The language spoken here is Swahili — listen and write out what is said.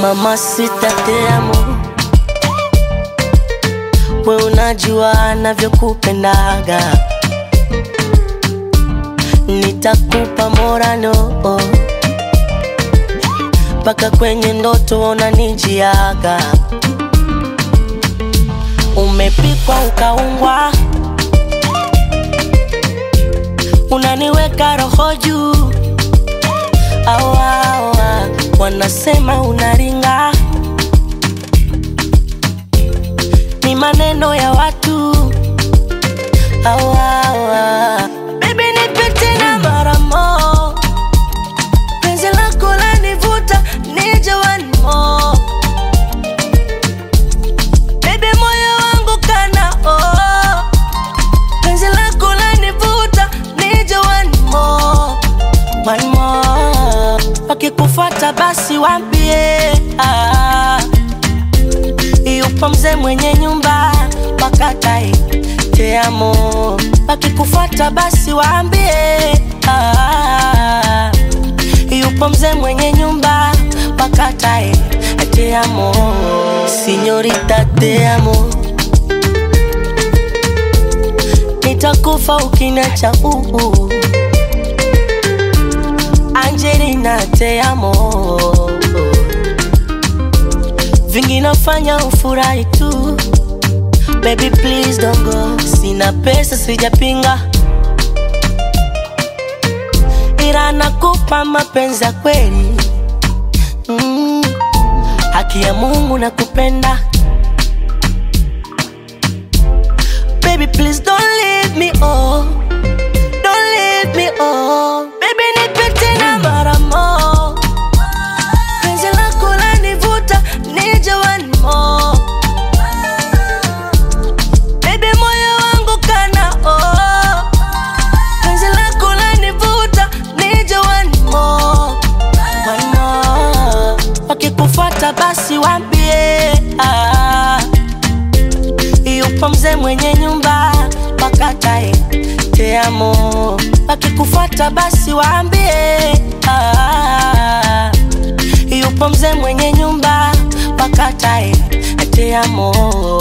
Mamacita te amo, we unajua navyokupendaga, nitakupa morano mpaka kwenye ndoto unanijiaga. Umepikwa ukaungwa, unaniweka roho juu awa, awa, wanasema unaringa, ni maneno ya watu awa, awa. Baby nipe tena mara mo, penzi lako lanivuta nije one more. Baby moyo wangu kana oh, penzi lako lanivuta nije one more, one more. Wakikufuata basi wambie ah, yupo mzee mwenye nyumba wakatae te amo. Wakikufuata basi waambie ah, yupo mzee mwenye nyumba wakatae te amo. Sinyorita te amo, nitakufa ukiniacha uu. Angelina te amo, vingi nafanya ufurahi tu Baby please don't go, sina pesa sijapinga, ila nakupa mapenzi ya kweli mm. Haki ya Mungu nakupenda Baby please don't leave me oh, don't leave me oh. Baby nipe tena mara mo, penzi lako lanivuta nije one more Baby moyo wangu kana oh, penzi lako lanivuta nije one more, one more. Wakikufuata basi wambie ah, yupo mzee mwenye nyumba wakatae te amo. Wakikufuata basi waambie ah, yupo mzee mwenye nyumba wakatae te amo.